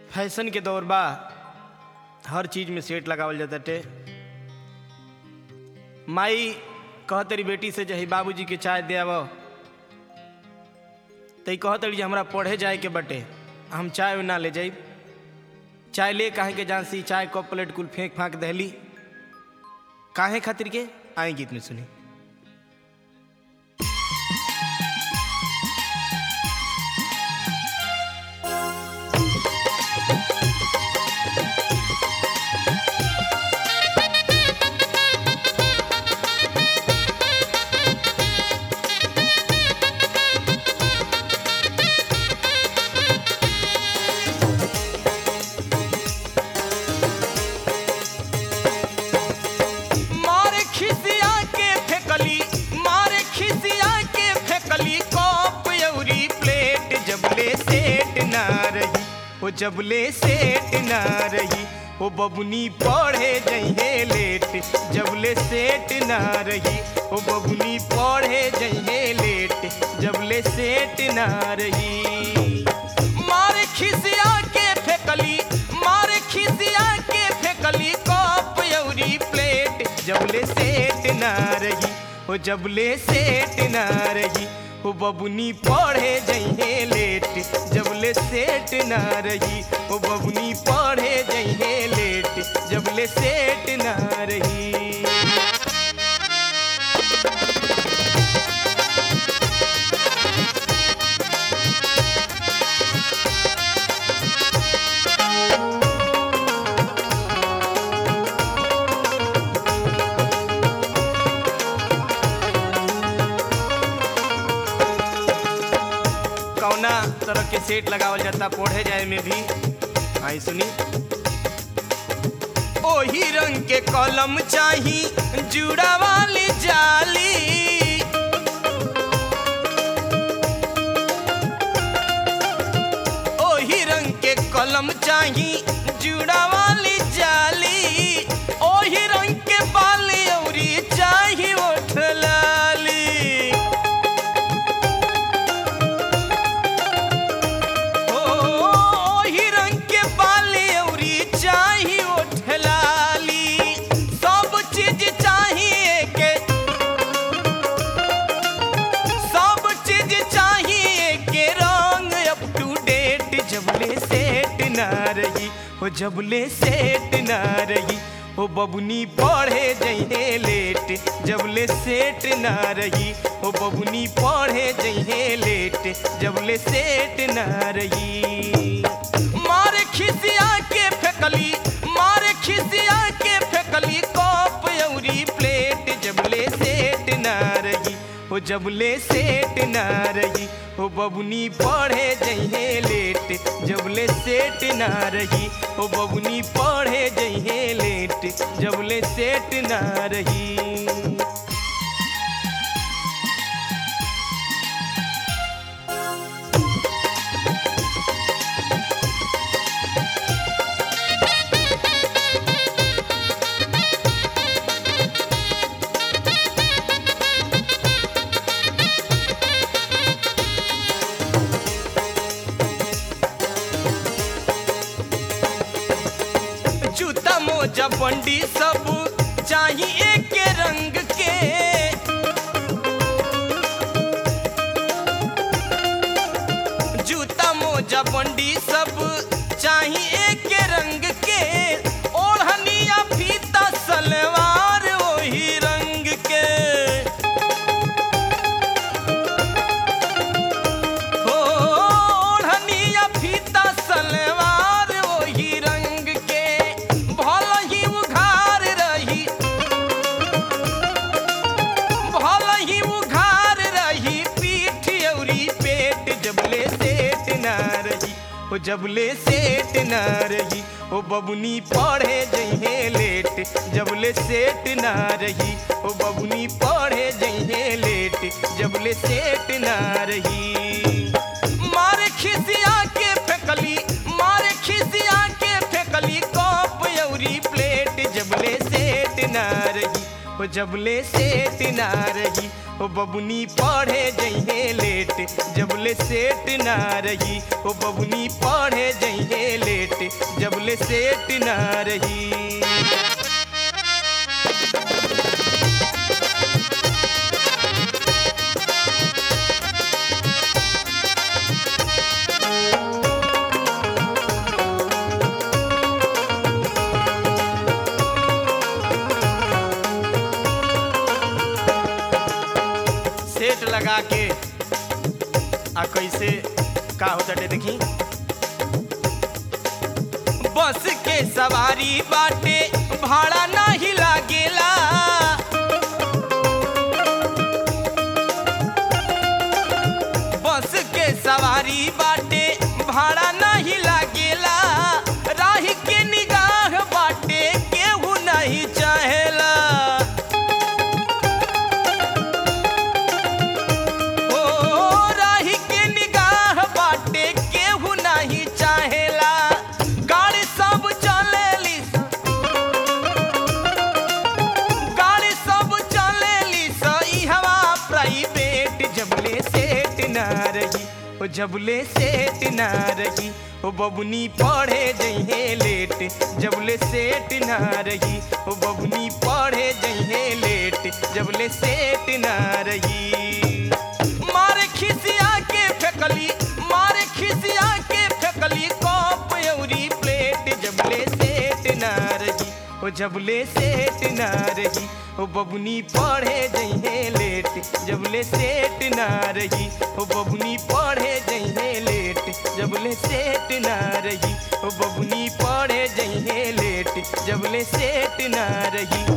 fashion के दौर बा हर चीज में सेट लगावल जाताटे माई कहतरी बेटी से जही बाबूजी के चाय दे आव तई कहतरी जे हमरा पढ़े जाए के बटे हम चाय ना ले जाई चाय ले काहे के जान सी चाय कप प्लेट कुल फेंक फांक दहली काहे खातिर के आई गीत में सुनी मारे खिसिया के फेकली मारे खिसिया के फेकली कप अउरी प्लेट जबले सेट ना रही ओ जबले सेट ना रही ओ बबुनी पढ़े जइहे लेट जबले सेट ना रही ओ बबुनी पढ़े जइहे लेट जबले सेट ना रही मारे खिसिया के फेकली मारे खिसिया के फेकली कप अउरी प्लेट जबले सेट ना रही हो जबले सेट ना रही हो बबुनी पढ़े जइहे लेट जबले सेट ना रही हो बबुनी पढ़े जइहे लेट जबले सेट ना रही कौना तरह के सेट लगावल जाता पढ़े जाए में भी आई सुनी ओही रंग के कलम चाही जुड़ा वाली जाली ओही रंग के कलम चाही जुड़ा वाली जाली ओही रंग के बाली औरी चाही ओठ लाली ओ ओही रंग के बाली औरी चाही ओठ लाली सब चीज चाहिए के सब चीज चाहिए के रंग अप टू डेट जबले सेट ना रही हो जबले सेट ना रही हो बबुनी पढ़े जइहे लेट जबले सेट ना रही हो बबुनी पढ़े जइहे लेट जबले सेट ना रही मारे खिसिया के फेकली मारे खिसिया के फेकली कप अउरी प्लेट जबले सेट ना रही हो जबले सेट ना रही हो बबुनी पढ़े जइहे लेट जबले सेट ना रही हो बबुनी पढ़े जइहे लेट जबले सेट ना रही जूता मोजा बंडी सब चाहिए एक रंग के जूता मोजा बंडी सब चाहिए एक रंग के ओढ़निया फीता सलवार वही रंग के हो ओढ़निया फीता सलवार वही रंग के भल ही उघार रही भल ही उघार रही पीठ औरी पेट जबले सेट ना रही हो जबले सेट ना रही हो बबुनी पढ़े जइहे लेट जबले सेट ना रही हो बबुनी पढ़े जइहे लेट जबले सेट ना रही मारे खिसिया के फेकली मारे खिसिया के फेकली कप अउरी प्लेट जबले सेट ना रही हो जबले सेट ना रही हो बबुनी पढ़े जइहे लेट जबले सेट ना रही हो बबुनी पढ़े जइहे लेट जबले सेट ना रही सेट लगा के आ कैसे का होता टे देखी बस के सवारी बाटे भाड़ा नहीं लागेला बस के सवारी बाटे भाड़ा नहीं लागेला राही के निगाह बाटे केहू नहीं चाहेला ओ राही के निगाह बाटे केहू नहीं चाहेला गाड़ी सब चलेली गाड़ी सब चलेली सही हवा प्राइवेट जबले सेट ना रही ओ जबले सेट ना रही ओ बबुनी पढ़े जइहे लेट जबले सेट ना रही ओ बबुनी पढ़े जइहे लेट जबले सेट ना रही मारे खिसिया के फेकली मारे खिसिया के फेकली कप अउरी प्लेट जबले सेट ना रही ओ जबले सेट ना रही ओ बबुनी पढ़े जइहे लेट जबले सेट ना रही ओ बबुनी पढ़े जइहे लेट जबले सेट ना रही ओ बबुनी पढ़े जइहे लेट जबले सेट ना रही